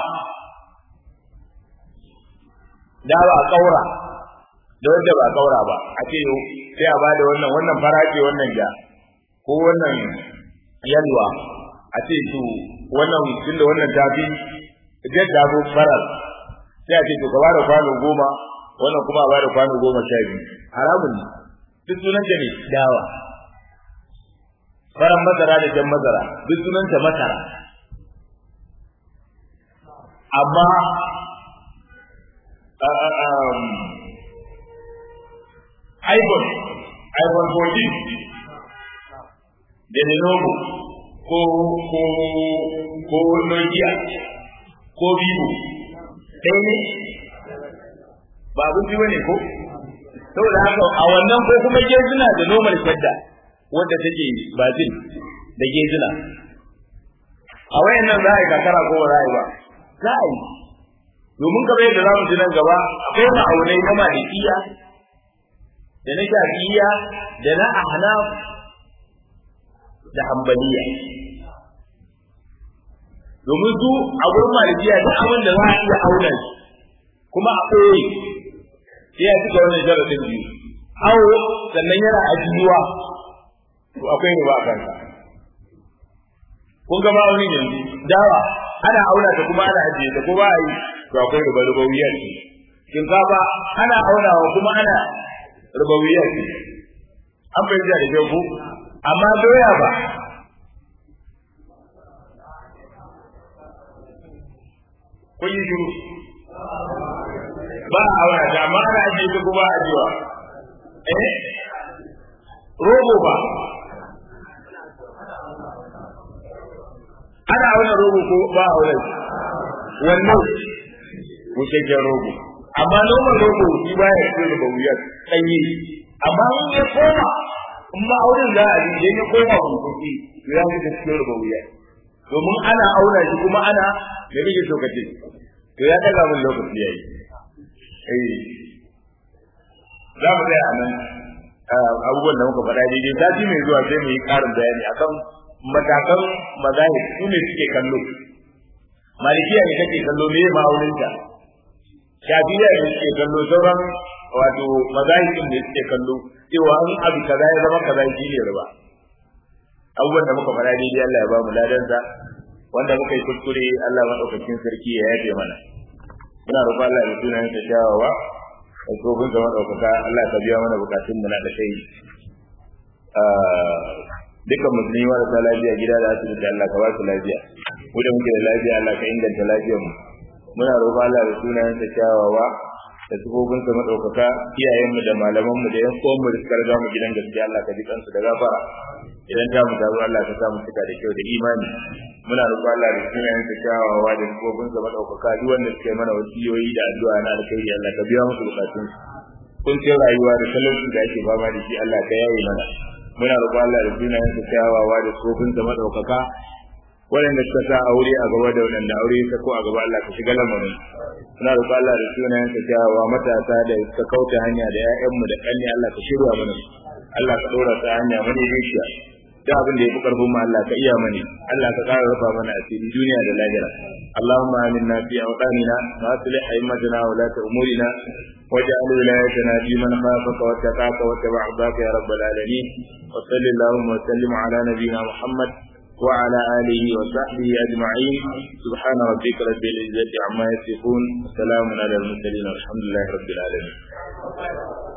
dawa a kaura da wanda ba kaura ba a ce sai a bada wannan wannan fara ce wannan ja ko wannan yalwa a ce to wannan tunda wannan tafi jadda ko farar sai a ce to ka bada kwano goma wannan kuma a bada kwano goma sha biyu haramun ne duk sunan ta ne dawa faran masara da jan masara duk sunan ta masara amma iPhone iPhone 14 da Lenovo ko ko ko Nokia ko Vivo ɗaya ne ba abin ji bane ko saboda haka a wannan ko kuma gezina da normal shadda wadda take bazin da gezina a wayannan za a yi kakara ko ba za a yi ba za a yi domin kamar yadda za mu ji nan gaba akwai ma'aunai na malikiya da na shafiya da na ahnaf da hambaliya domin su a gurin malikiya da abin da za a iya auna shi kuma a ɓoye sai ya cika wannan sharadin biyu awo sannan yana ajiyuwa to akwai riba a kansa kun ga ma'aunin yanzu dawa ana auna ta kuma ana ajiye ta ko ba a yi to akwai riba rubawiyar ce shinkafa ana aunawa kuma ana rubawiyar ce an bai da kyau ko amma doya ba kun yi shiru ba a auna ta amma ana ajiye ta kuma ajiyewa eh rogo ba ana auna rogo ko ba a auna wannan bushashen rogo amma noman rogo shi ba ya fito da wuyar ɗanye amma in ya koma in ma auren za a yi idan ya koma bunkuki to ya fito cikin da wuyar domin ana auna shi kuma ana da rike lokaci to ya daga mun lokaci yayi eh za mu tsaya a nan abubuwan da muka faɗa daidai sati mai zuwa sai mu yi ƙarin bayani akan matakan mazahir su ne suke kallo malikiya ne kake kallo me ma'auninta shafiya ne suke kallo sauran wato mazahirin ne suke kallo cewa an abu kaza ya zama kaza shi ne riba abubuwan da muka faɗa daidai Allah ya ba mu ladansa wanda muka yi kuskure Allah madaukakin sarki ya yafe mana muna roƙon Allah da sunan ta shawawa da tsofin sa madaukaka Allah ka biya mana bukatun mu na da kai dukkan musulmi marasa lafiya gida da asibiti Allah ka ba su lafiya mu da muke da lafiya Allah ka inganta lafiyar mu muna roƙon Allah da sunan ta shawawa da tsofin sa madaukaka iyayen mu da malaman mu da yan uwan mu da suka riga mu gidan gaskiya Allah ka ji kansu da gafara idan ta mu tazo Allah ka sa mu cika da kyau da imani muna roƙon Allah da sunayen sa kyawawa da sifofin sa madaukaka duk wanda suke mana wasiyoyi da addu'a na alkhairi Allah ka biya musu bukatun kun ce rayuwa da talauci da ake fama da shi Allah ka yaye mana muna roƙon Allah da sunayen sa kyawawa da sifofin sa madaukaka waɗanda suka sa aure a gaba da waɗanda aure ya ko a gaba Allah ka shiga lamarin muna roƙon Allah da sunayen sa kyawawa matasa da suka kauta hanya da 'ya'yanmu da ƙanni Allah ka shirya mana Allah ka ɗora ta hanya madaidaiciya da abin da ya fi karfin mu Allah ka iya mani Allah ka ƙara rufa mana asiri duniya da lahira Allahumma aminna fi awqanina wa aslih a'immatana wa la umurina waj'al wilayatana fi man khafaka wa taqaka wa tabi'aka ya rabbal alamin wa sallallahu wa sallim ala nabiyyina Muhammad wa ala alihi wa sahbihi ajma'in subhana rabbika rabbil izzati amma yasifun wa salamun ala al mursalin walhamdulillahi rabbil alamin